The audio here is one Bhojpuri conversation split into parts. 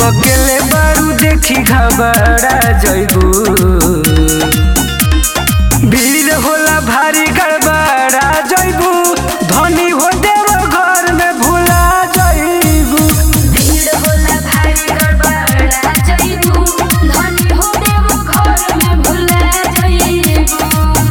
अकेले बारू देखी घबरा जइबू भीड़ होला भारी गड़बड़ा जइबू धनी हो देव घर में भुला जइबू भीड़ होला भारी गड़बड़ा जइबू धनी हो देव घर में भुला जइबू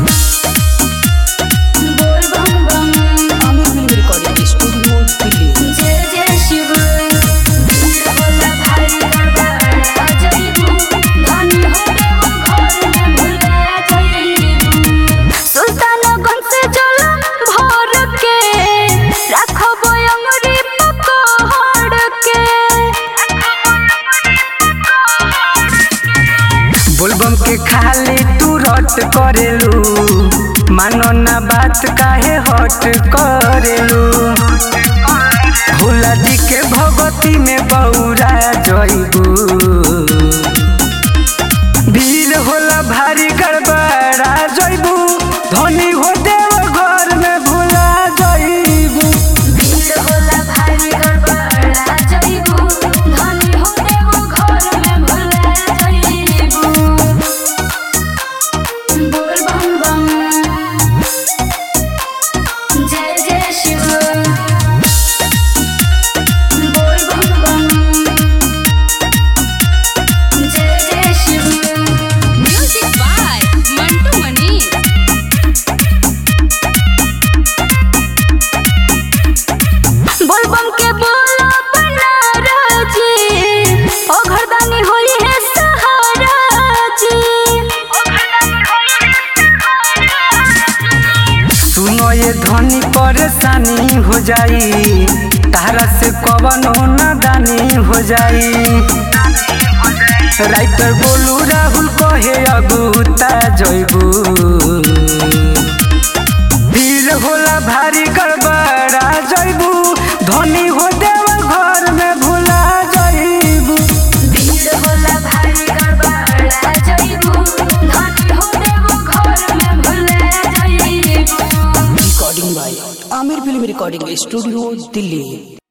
बोल बम बम Aamir film recording studio Delhi जय जय शिव भीड़ होला भारी गड़बड़ा जइबू धनी हो देव घर में भुला जइबू सुल्तानगंज से जल भर के रखबो अंगुरी पकड़ के बोलबम के खाली तू रट करेलू मानो ना बात काहे हट करेलू भोला जी के भगती में बौरा जइबू भीड़ होला भारी गड़बड़ा जइबू धनी हो देव घर में भुला जइबू भीड़ होला भारी गड़बड़ा जइबू धनी हो देव घर में भुला जइबू बोल बम बम जय जय शिव बोल बम बम जय जय Shiv Music by Mantu Mani. बोलबम के बोला बना जी ओ घरदानी होई है सहारा जी सुनो ये धनी परेशानी हो जाई तारा से कवनो नादानी हो जाई राइटर बोलू राहुल कहे अगुता जइबू भीड़ होला भारी गड़बड़ा जइबू धनी हो देव घर में भुला जइबू भीड़ होला भारी गड़बड़ा जइबू धनी हो देव घर में भुला जइबू recording by Aamir film recording studio Delhi